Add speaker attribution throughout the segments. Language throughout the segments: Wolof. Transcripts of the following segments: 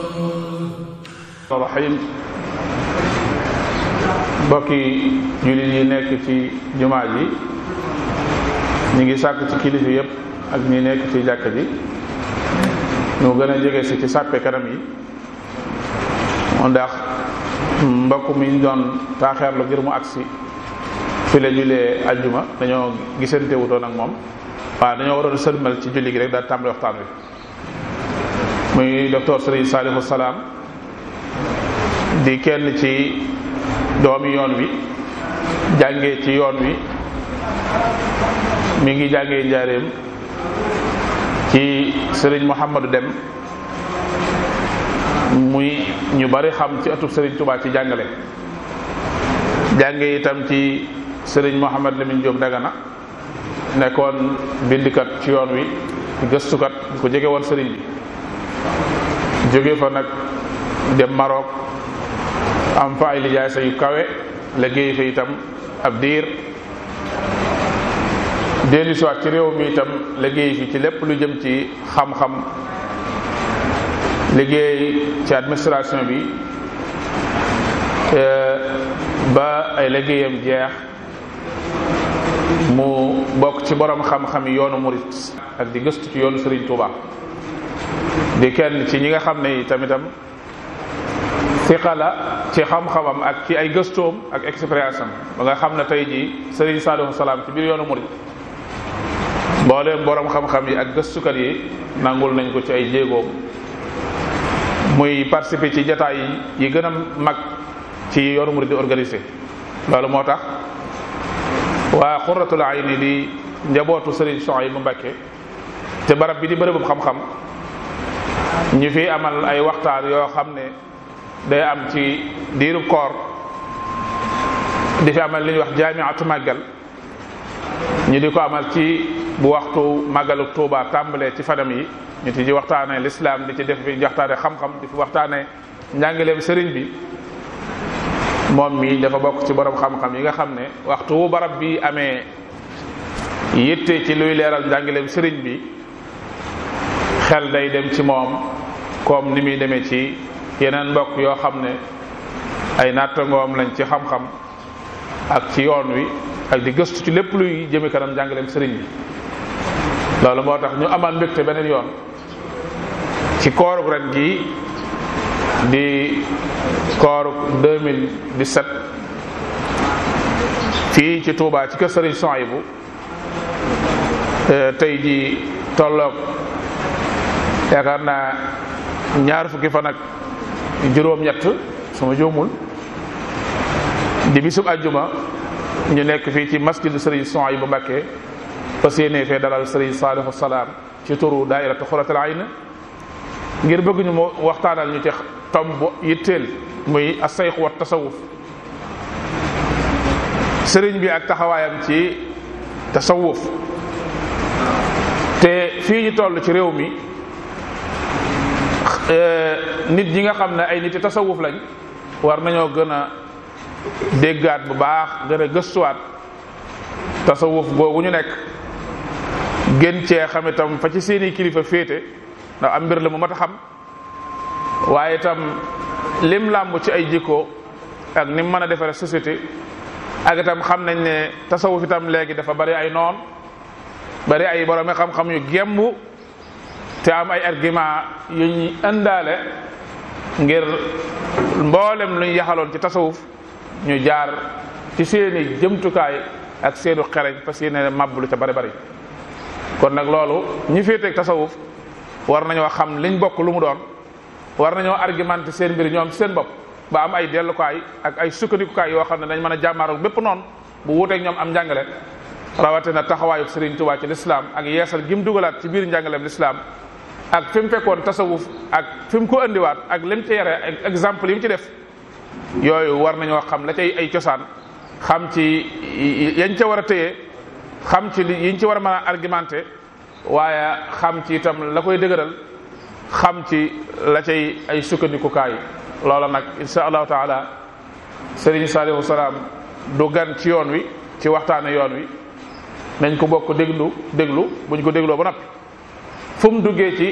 Speaker 1: rahim mbokki jullit yi nekk ci jumaa ji ñu ngi sàkk ci kilifa yépp ak ñi nekk ci jàkk ji ñu gën a jege si ci sàppe kanam yi ndax mbokk mi ñu doon taaxeerlu ngir mu agsi fi la julee ajjuma dañoo gisante wutoon ak moom waaw dañoo waroon sëlmal ci julli gi rek daal tàmbali waxtaan wi muy docteur Serigne Salihu Salaam di kenn ci doomi yoon wi jàngee ci yoon wi mi ngi jàngee njaareem ci Serigne Mouhamadou Dem muy ñu bari xam ci atub Serigne Touba ci jàngale jàngee itam ci Serigne Mouhamad Lamine Diop Dagana nekkoon bindikat ci yoon wi gëstukat ku jege woon Serigne bi jóge fa nag dem Maroc am fa ay lijaasa yu kawe liggéey fa itam ab diir dellu siwaat ci réew mi itam liggéey fi ci lépp lu jëm ci xam-xam liggéey ci administration bi ba ay liggéeyam jeex mu bokk ci borom xam-xam yi yoonu murit ak di gëstu ci yoonu Serigne Touba di kenn ci ñi nga xam ne tamitam siqa la ci xam-xamam ak ci ay gëstoom ak expérience am ba nga xam ne tey jii Serigne Saliou Salaam ci biir yoonu murit mbooleem borom xam-xam yi ak gëstukat yi nangul nañ ko ci ay jéegoom muy participer ci jataay yi gën a mag ci yoonu murit di organisé loolu moo tax waa xuratul ayni di njabootu Serigne Souhaïbou Mbacké te barab bi di bërëbub xam-xam ñu fi amal ay waxtaan yoo xam ne day am ci diiru koor di fi amal li ñuy wax jaamiatu màggal ñu di ko amal ci bu waxtu màggalu Tuuba tàmbalee ci fanam yi ñu ci di waxtaane lislaam di ci def fi waxtaane xam-xam di fi waxtaane njàngaleem sëriñ bi moom mi dafa bokk ci borom xam-xam yi nga xam ne waxtu wu barab bi amee yitte ci luy leeral njàngaleem sëriñ bi xel day dem ci moom comme ni muy demee ci yeneen mbokk yoo xam ne ay nattangoom lañ ci xam-xam ak ci yoon wi ak di gëstu ci lépp luy jëme kanam njàngaleem sëriñ bi loolu moo tax ñu amal mbégte beneen yoon ci koorug ren gi di koorug 2017 fii ci Touba ci kër Sëriñ Souhaïbou tey ji tolloog yaakaar naa ñaar fukki fan ak juróom-ñett su ma juumul di bisub ajjuma ñu nekk fii ci masjidu Serigne Souhaïbou Mbacké fas yéene fee dalal Serigne Saliou Salaam ci turu daairatu Xuratul Ayn ngir bëgg ñu mu waxtaanal ñu ci tomb yitteel muy asayx wa tasawuf sëriñ bi ak taxawaayam ci tasawuf te fii ñu toll ci réew mi nit ñi nga xam ne ay nit yi tasawuf lañ war nañoo gën a déggaat bu baax gën a gëstuwaat tasawuf googu ñu nekk gën cee xam itam fa ci seeni kilifa féete ndax am mbir la mu mat a xam waaye itam lim làmb ci ay jikko ak nim mën a defare société ak itam xam nañ ne tasawuf itam léegi dafa bari ay noon bari ay boroomi xam-xam yu gemb te am ay argument yu ñu indaale ngir mboolem lu ñu yaxaloon ci tasawuf ñu jaar ci seeni jëmtukaay ak seenu xereñ parce que ne màbb lu ca bari bari kon nag loolu ñi féeteeg tasawuf war nañoo xam liñ bokk lu mu doon war nañoo argumenté seen mbir ñoom seen bopp ba am ay dellukaay ak ay sukkandikukaay yoo xam ne dañ mën a jàmmaaroog bépp noonu bu wuuteeg ñoom am njàngale rawatina taxawaayu Serigne Touba ci lislaam ak yeesal gi mu dugalaat ci biir njàngaleem lislaam ak fi mu fekkoon tasawuf ak fi mu ko andiwaat ak lim ci yare ak exemple yi mu ci def yooyu war nañoo xam la cay ay cosaan xam ci yañ ca war a téye xam ci li yiñ ci war a mën a argumenté waaye xam ci itam la koy dëgëral xam ci la cay ay sukkandikukaay loola nag insha allahu taala Serigne Saliou Salaam du gan ci yoon wi ci waxtaane yoon wi nañ ko bokk déglu déglu buñ ko dégloo ba noppi fu mu duggee ci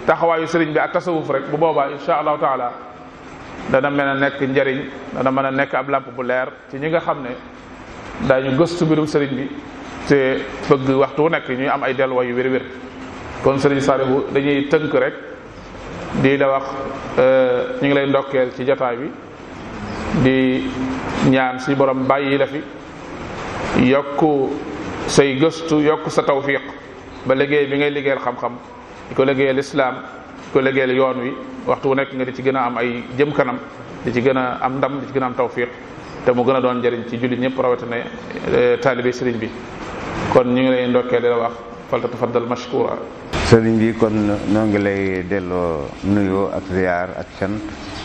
Speaker 1: taxawaayu sëriñ bi ak tasawuf rek bu boobaa insha allahu taala dana mën a nekk njariñ dana mën a nekk ab làmp bu leer ci ñi nga xam ne daañu gëstu mbirum sëriñ bi te bëgg waxtu wu nekk ñuy am ay delluwaay yu wér-wér kon sëriñ Saliou dañuy tënk rek di la wax ñu ngi lay ndokkeel ci jotaay bi di ñaan si borom bàyyi la fi yokk say gëstu yokk sa tawfiq ba liggéey bi ngay liggéeyal xam-xam di ko liggéeyal islaam di ko liggéeyal yoon wi waxtu wu nekk nga di ci gën a am ay jëm kanam di ci gën a am ndam di ci gën a am tawfiq te mu gën a doon njëriñ ci jullit ñëpp rawatina taalibe sëriñ bi kon ñu ngi lay ndokkeel di la wax falta tafaddal mashkura
Speaker 2: sëriñ bi kon noo ngi lay delloo nuyoo ak ziyaar ak sant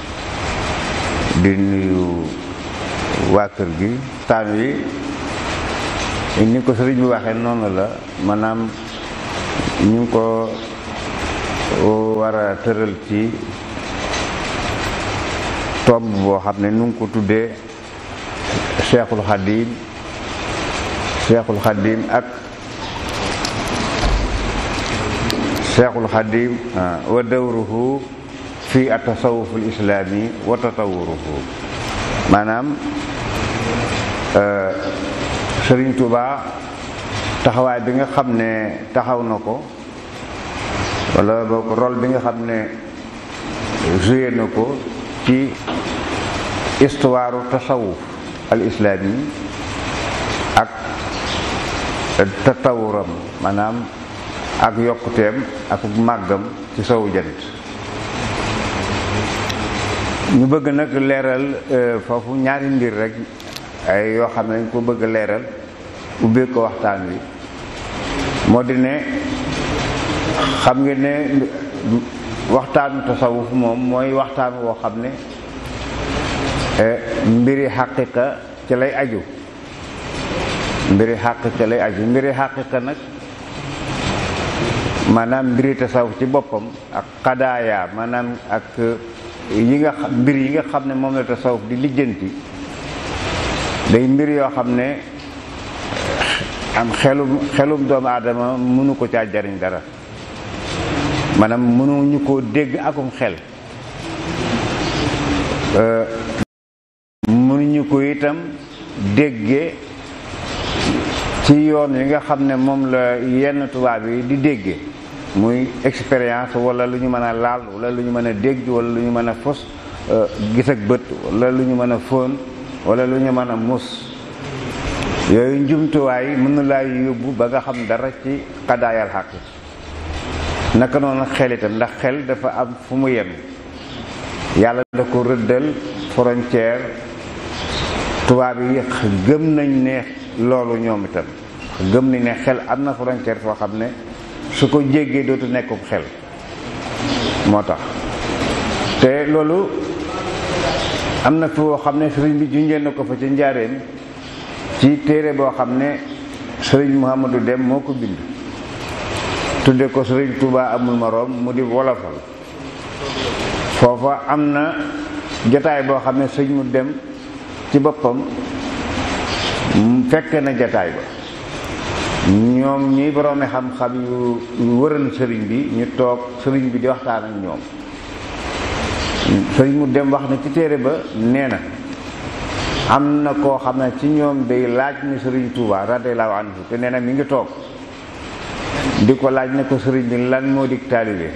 Speaker 2: di nuyu waa kër gi taan wi ni ko sëriñ bi waxee noonu la maanaam ñu ngi ko war a tëral ci tomb boo xam ne nu ngi ko tuddee Cheikhul Khadim Cheikhul Khadim ak Cheikhul Khadim wa dawruhu fi atasawuf al islami wa tatawuruhu maanaam Sëriñ Tuuba taxawaay bi nga xam ne taxaw na ko wala boog rôle bi nga xam ne joué na ko ci histoire tasawuf al islami ak tatawuram maanaam ak yokkuteem ak màggam ci sowu jant ñu bëgg nag leeral foofu ñaari mbir rek ay yoo xam ne dañ ko bëgg leeral ubbee ko waxtaan wi moo di ne xam nga ne waxtaanu tasawuf moom mooy waxtaan woo xam ne mbiri xaqiqa ci lay aju mbiri xaqiqa lay aju mbiri xaqiqa nag maanaam mbiri tasawuf ci boppam ak xadaaya maanaam ak yi nga xam mbir yi nga xam ne moom la tasawuf di lijjanti day mbir yoo xam ne am xelum xelum doomu aadama mënu ko caa jariñ dara maanaam mënuñu koo dégg akum xel mënuñu ko itam déggee ci yoon yi nga xam ne moom la yenn tubaab yi di déggee muy expérience wala lu ñu mën a laal wala lu ñu mën a dégg wala lu ñu mën a fos gis ak bët wala lu ñu mën a fóon wala lu ñu mën a mus yooyu njumtuwaay mën na laa yóbbu ba nga xam dara ci xadaayal xaq naka noonu xel itam ndax xel dafa am fu mu yem yàlla da ko rëddal frontière tubaab yi gëm nañ ne loolu ñoom itam gëm nañ ne xel am na frontière foo xam ne su ko jéggee dootu nekkum xel moo tax te loolu am na fi woo xam ne sëriñ bi junjee na ko fa ci njaareem ci téere boo xam ne sëriñ Mouhamadou Dem moo ko bind tudde ko sëriñ Touba amul moroom mu di wolofal foofa am na jataay boo xam ne sëriñ mu dem ci boppam fekk na jataay ba ñoom ñi boroomi xam-xam yu wëral sëriñ bi ñu toog sëriñ bi di waxtaan ak ñoom sëriñ mu dem wax na ci téere ba nee na am na koo xam ne ci ñoom day laaj ni sëriñ Touba radiyallahu anhu te nee na mi ngi toog di ko laaj ne ko sëriñ bi lan moo dig taalibe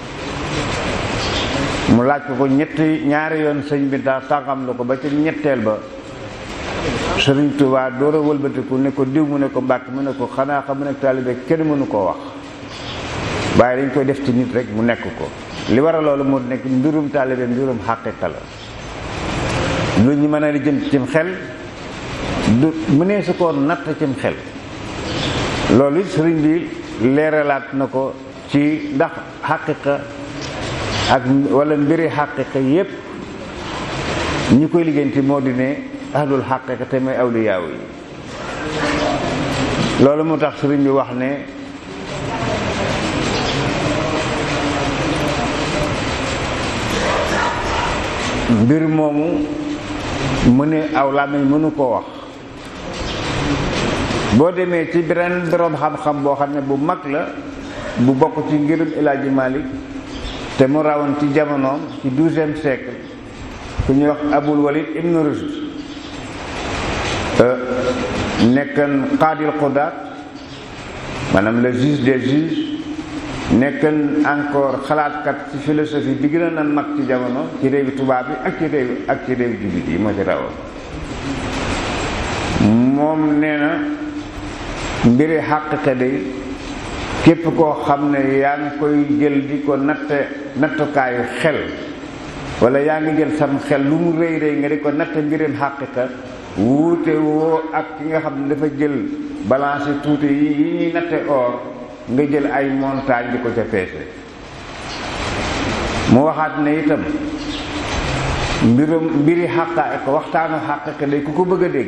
Speaker 2: mu laaj ko ko ñetti ñaari yoon sëñ bi daa tàngam la ko ba ca ñetteel ba sëriñ Touba door a wëlbatiku ne ko diw mu ne ko mbàkk mu ne ko xanaa xam ne taalibe kenn mënu koo wax waaye dañ koy def ci nit rek mu nekk ko li war a loolu moo nekk mbirum taalibe mbirum xaqiqa la lu ñu mën a lijjanti cim xel du mënee su ko natt cim xel loolu it sëriñ bi leeralaat na ko ci ndax xaqiqa ak wala mbiri xaqiqa yépp ñi koy lijjanti moo di ne ahlul xaqiqa te mooy awliyaaw yi loolu moo tax sëriñ bi wax ne mbir moomu mu ne aw làmmiñ mënu koo wax boo demee ci beneen boroom xam-xam boo xam ne bu mag la bu bokk ci ngirum El Hadji Malick te mu rawoon ci jamonoom ci douzième siècle ku ñuy wax abul walid ibnu rushd nekkan qaadil qudaat maanaam le juge des juges nekkan encore xalaatkat ci philosophie bi gën a nan mag ci jamono ci réewi tubaab bi ak ci réew ak ci réewi jullit yi moo ci rawoon moom nee na mbiri xàqiqa day képp koo xam ne yaa ngi koy jël di ko natte nattukaayu xel wala yaa ngi jël sam xel lu mu rëy rëy nga di ko natte mbirim xàqiqa wuute woo ak ki nga xam ne dafa jël balance tuuti yi yi ñuy natte or nga jël ay montagne di ko ca peese mu waxaat ne itam mbirum mbiri xàqa waxtaanu xàqiqa day ku ko bëgg a dégg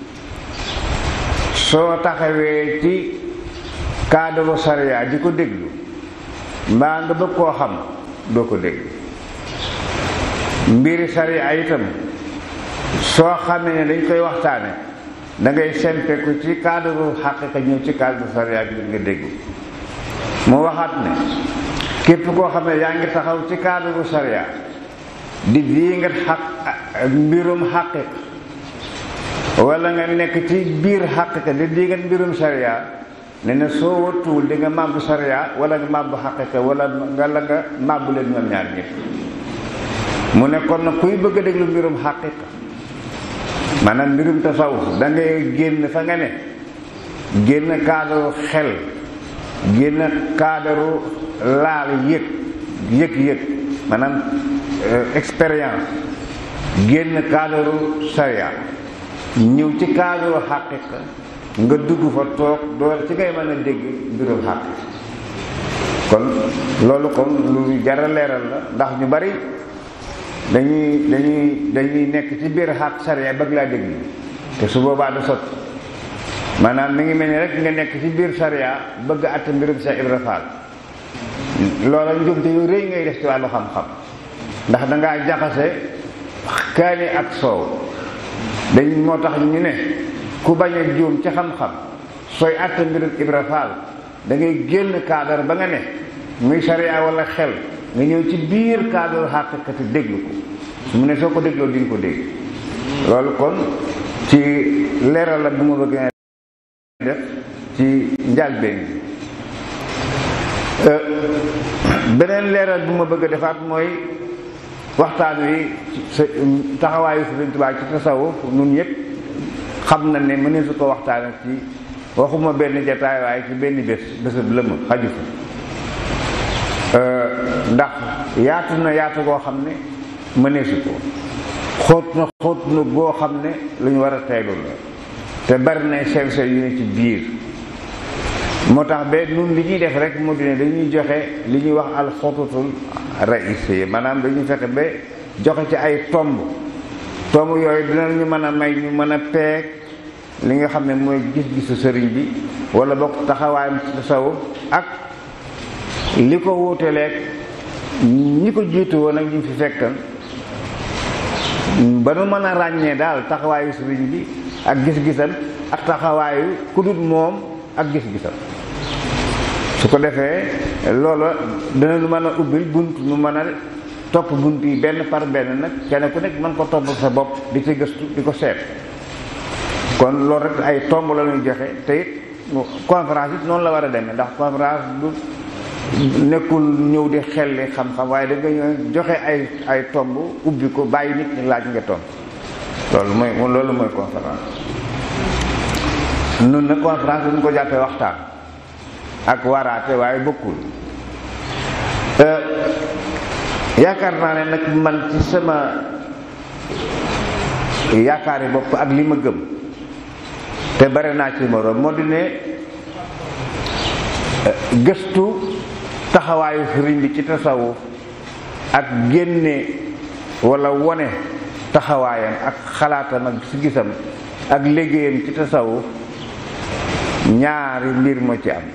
Speaker 2: soo taxawee ci cadre sariya di ko déglu mbaa nga bëgg koo xam doo ko dégg mbiri sariya itam soo xamee ne dañ koy waxtaane da ngay sempeku ci cadre xaqiqa ñëw ci cadre sariya bi nga dégg mu waxaat ne képp koo xam ne yaa ngi taxaw ci cadre sariya di dii nga xaq mbirum xaqiqa wala nga nekk ci biir xaqiqa di dii nga mbirum sariya ne na soo wattuwul di nga màbbu sariya wala nga màbbu xaqiqa wala nga la nga màbbu leen ñoom ñaar ñëpp mu ne kon na kuy bëgg a déglu mbirum xaqiqa maanaam mbirum tasawuf da ngay génn fa nga ne génn cadre xel génn cadre laal yëg yëg-yëg maanaam expérience génn cadre sariya ñëw ci cadre xaqiqa nga dugg fa toog door ci ngay mën a dégg mbirum xàq kon loolu kon lu jara leeral la ndax ñu bari dañuy dañuy dañuy nekk ci biir xàq sariya bëgg laa dégg te su boobaa du sot maanaam mi ngi mel ni rek nga nekk ci biir sariya bëgg àtt mbirum Cheikh Ibra Fall loola njumte yu rëy ngay def ci wàllu xam-xam ndax dangaa jaxase kaani ak soow dañ moo tax ñu ne ku bañ a juum ci xam-xam sooy àtte mbirum Ibra Faal da ngay génn cadre ba nga ne muy sariya wala xel nga ñëw ci biir cadre xàqiqati déglu ko su mu ne soo ko dégloo di nga ko dégg loolu kon ci leeral la bu ma bëgg def ci njàlbeen bi beneen leeral bu ma bëgg a defaat mooy waxtaan wi taxawaayu Sëriñ Tuubaa ci tasawuf nun ñëpp xam na ne mënee su ko waxtaane ci waxuma benn jataay waaye ci benn bés bésab lëmm xaju fa ndax yaatu na yaatu goo xam ne mënee su ko xóot na xóot na goo xam ne lu ñu war a teelu la te bari na sew sew yu ne ci biir moo tax ba nun li ñuy def rek moo di ne dañuy joxe li ñuy wax alxututul raïs maanaam dañuy fexe ba joxe ci ay tomb tomb yooyu dinañu mën a may ñu mën a peeg li nga xam ne mooy gis-gisu sëriñ bi wala bokk taxawaayam ci tasawuf ak li ko wuuteleeg ñi ko jiitu woon ak ñu fi fekkan ba nu mën a ràññee daal taxawaayu sëriñ bi ak gis-gisam ak taxawaayu ku dul moom ak gis-gisam su ko defee loola dina nu mën a ubbil bunt nu mën a topp bunt yi benn par benn nag kenn ku nekk mën ko topp sa bopp di ci gëstu di ko seet kon loolu rek ay tomb la ñuy joxe te it conférence it noonu la war a demee ndax conférence du nekkul ñëw di xelli xam-xam waaye da nga ñëw joxe ay ay tomb ubbi ko bàyyi nit ñi laaj nga tomb loolu mooy loolu mooy conférence nun nag conférence dañu ko jàppee waxtaan ak waraate waaye bokkul yaakaar naa ne nag man ci sama yaakaari bopp ak li ma gëm te bare naa ci moroom moo di ne gëstu taxawaayu sëriñ bi ci tasawuf ak génne walla wone taxawaayam ak xalaatam ak si gisam ak liggéeyam ci tasawuf ñaari mbir moo ci am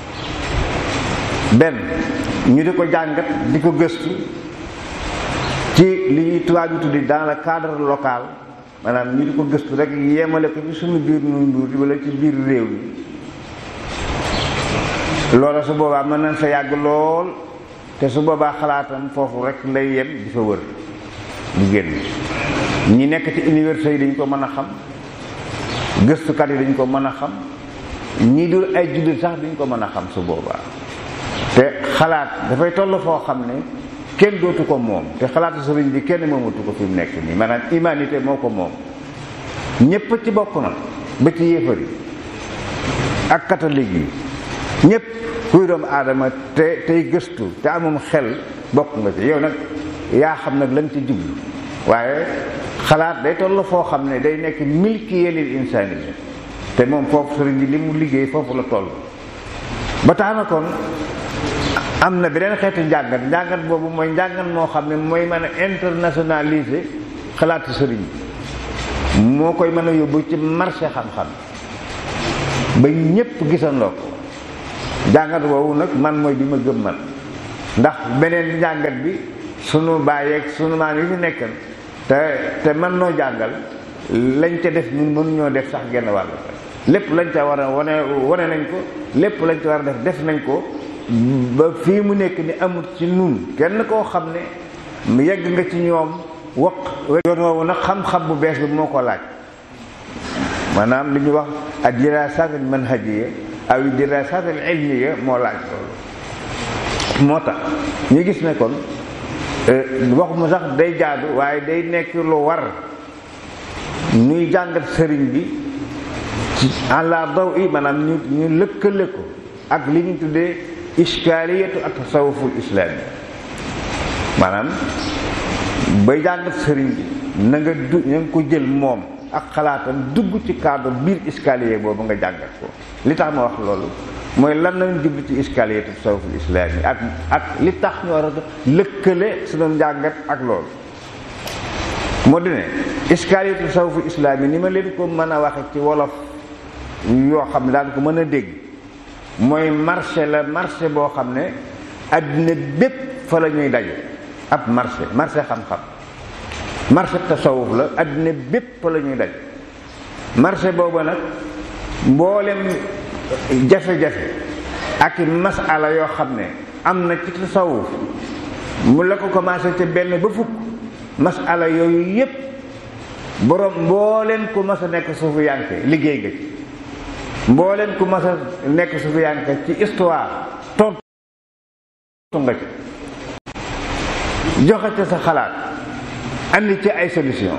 Speaker 2: benn ñu di ko jàngat di ko gëstu ci li ñuy tubaab yi tuddi dans le cadre local maanaam ñu di ko gëstu rek yemale ko ci suñu biir nu nduur wala ci biir réew mi loola su boobaa mën nañ fa yàgg lool te su boobaa xalaatam foofu rek lay yem di fa wër di génn ñi nekk ci université yi dañ ko mën a xam gëstukat yi dañ ko mën a xam ñii dul ay jullit sax duñ ko mën a xam su boobaa te xalaat dafay toll foo xam ne kenn dootu ko moom te xalaatu sëriñ bi kenn moomatu ko fi mu nekk nii maanaam humanité moo ko moom ñépp ci bokk na ba ci yéefar yi ak catholique yi ñépp kuy doomu aadama te tey gëstu te amum xel bokk nga ci yow nag yaa xam nag lañ ci jublu waaye xalaat day toll foo xam ne day nekk milki lil insaani te moom foofu sëriñ bi li mu liggéey foofu la toll ba tax na kon am na beneen xeetu njàngat njàngat boobu mooy njàngat moo xam ne mooy mën a internationaliser xalaatu sëriñ bi moo koy mën a yóbbu ci marché xam-xam ba ñépp gisandoo ko njàngat boobu nag man mooy bi ma gëm man ndax beneen njàngat bi sunu bàyyeeg sunu maam yi ñu nekkan te te mën noo jàngal lañ ca def ñun mënuñoo def sax genn wàll lépp lañ ca war a wane wane nañ ko lépp lañ ca war a def def nañ ko ba fii mu nekk ni amul ci nun kenn koo xam ne yegg nga ci ñoom wax yoon woowu nag xam-xam bu bees bi moo ko laaj maanaam li ñu wax ak dirasat al manhajiya aw dirasat al ilmiya moo laaj loolu moo tax ñu gis ne kon waxuma sax day jaadu waaye day nekk lu war ñuy jàngat sëriñ bi ci àla daw i maanaam ñu ñu lëkkale ko ak li ñu tuddee iskaaliyatu ak tasawuful islaami maanaam bay jàngat sëriñ bi na nga du na nga ko jël moom ak xalaatam dugg ci cadre biir iskaliye boobu nga jàngat ko li tax ma wax loolu mooy lan lañu jublu ci iskaaliyatu tasawuful islaami ak ak li tax ñu war a lëkkale suñu njàngat ak loolu moo di ne iskaaliyatu tasawuful islaami ni ma leen ko mën a waxe ci wolof yoo xam ne daan ko mën a dégg mooy marché la marché boo xam ne àddina bépp fa la ñuy daje ab marché marché xam-xam marché tasawuf la àddina bépp fa la ñuy daje marché boobu nag mboolem jafe-jafe ak masala yoo xam ne am na ci tasawuf mu la ko commencé ca benn ba fukk masala yooyu yépp borom mbooleen ku mas a nekk suufu yanke liggéey nga ci mbooleen ku mas a nekk suufu yanke ci histoire tontu nga ci joxe ca sa xalaat andi ci ay solution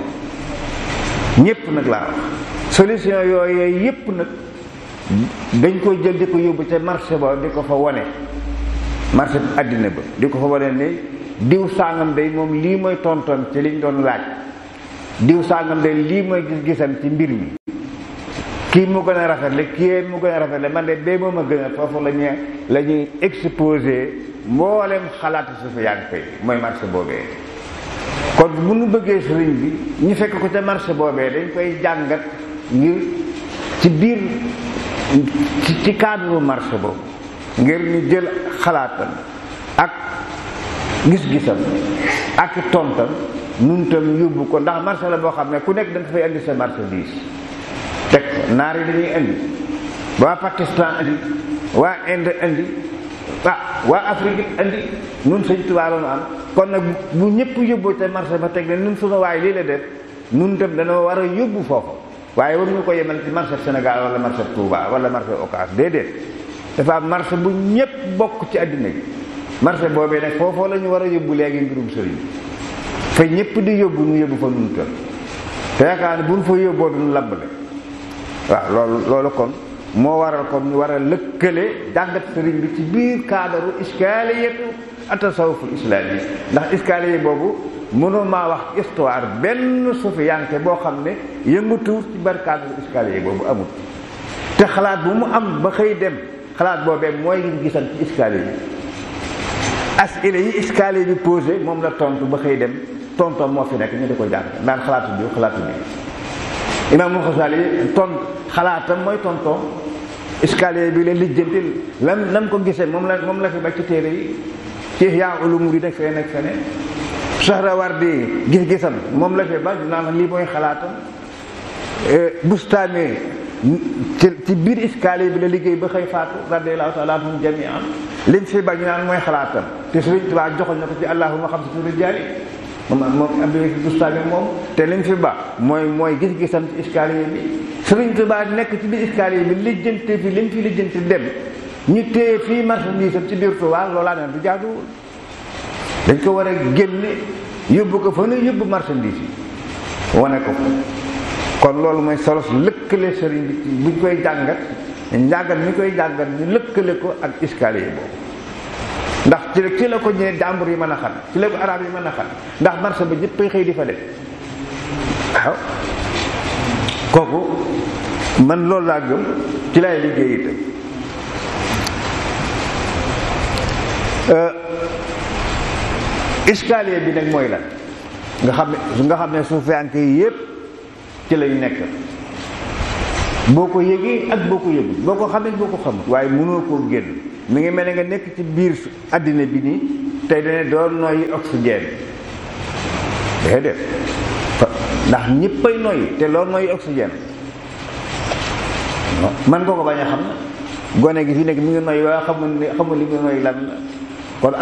Speaker 2: ñépp nag laa wax solution yooyu yépp nag dañ koy jël di ko yóbbu ca marché ba di ko fa wone marché àddina ba di ko fa wone ne diw sàngam day moom lii mooy tontoon ci liñ doon laaj diw sàngam day lii mooy gis-gisam ci mbir mi kii mu gën a rafetle kii mu gën a rafetle man de bee moom a gën a foofu la ñuy la ñuy exposé mboolem xalaatu su fi yàgg koy mooy marché boobee kon bu nu bëggee sëriñ bi ñu fekk ko ca marché boobee dañ koy jàngat ngir ci biir ci cadre marché boobu ngir ñu jël xalaatam ak gis-gisam ak tontam nun tam yóbbu ko ndax marché la boo xam ne ku nekk da nga fay indi sa marchandise teg naar yi dañuy indi waa Pakistan indi waa Inde indi ah waa Afrique indi nun sëñ Tuubaa la nu am kon nag bu ñëpp yóbboo ca marché ba teg ne nun sunu waay lii la def nun tam dañoo war a yóbbu foofu waaye waruñu ko yemal ci marché Sénégal wala marché Touba wala marché Ocass déedéet dafa am marché bu ñëpp bokk ci àddina bi marché boobee nag foofoo la ñu war a yóbbu léegi mbirum sëriñ fa ñëpp di yóbbu ñu yóbbu fa nun tam te yaakaar ne bu ñu fa yóbboo duñu labbale waaw loolu loolu kon moo waral kon ñu war a lëkkale jàngat sëriñ bi ci biir cadre iskaaliyatu atasawuful islaami ndax iskaaliye boobu mënoo maa wax histoire benn sufiyanke boo xam ne yëngatuwut ci bar cadre iskaaliye boobu amul te xalaat bu mu am ba xëy dem xalaat boobee mooy ngi gisan ci iskaaliye bi asile yi iskaaliye bi posé moom la tontu ba xëy dem tontoom moo fi nekk ñu di ko jàng naan xalaatu bi xalaatu bi imaamul Xasaali tont xalaatam mooy tontoom escalier bi la lijjanti lam nam ko gisee moom la moom la fi ba ci téere yi ci Ihyaa Ulumuddin yi nekk feneen ak feneen Sahrawardi gis-gisam moom la fi ba naan lii mooy xalaatam Bustaami ci ci biir escalier bi la liggéey ba xëy faatu radiallahu taala anhum jamian liñ fi bañ naan mooy xalaatam te Sëriñ Tuubaa joxoñ na ko ci allahuma xam si turi jaari moom moom abdi bustaami moom te liñ fi ba mooy mooy gis-gisam ci escalier bi Sëriñ Tuubaa nekk ci biir escalier bi lijjante fi liñ fi lijjante dem ñu téye fii marchandise am ci biir Tuubaa loolaa ne du jaaduwul dañ ko war a génne yóbbu ko fa nu yóbbu marchandise yi wane ko kon loolu mooy solos lëkkale sëriñ bi buñ koy jàngat njàngat mi koy jàngat ñu lëkkale ko ak escalier boobu ndax ci ci la ko ñëwee jàmbur yi mën a xam ci la ko arab yi mën a xam ndax marché ba ñëppay xëy di fa def waaw kooku man loolu laa gëm ci lay liggéey itam escalier bi nag mooy lan nga xam ne nga xam ne suufiyanke yi yépp ci lañu nekk boo ko yëgee ak boo ko yëgul boo ko xamee boo ko xamul waaye mënoo koo génn mi ngi mel ne nga nekk ci biir àddina bi nii tey dane doon noyyi oxygène déedéet ndax ñëppay noyyi te loolu noyyi oxygène man nga ko bañ a xam na gone gi fi nekk mi ngi noyyi waaye xamul ni xamul li muy noyyi lan la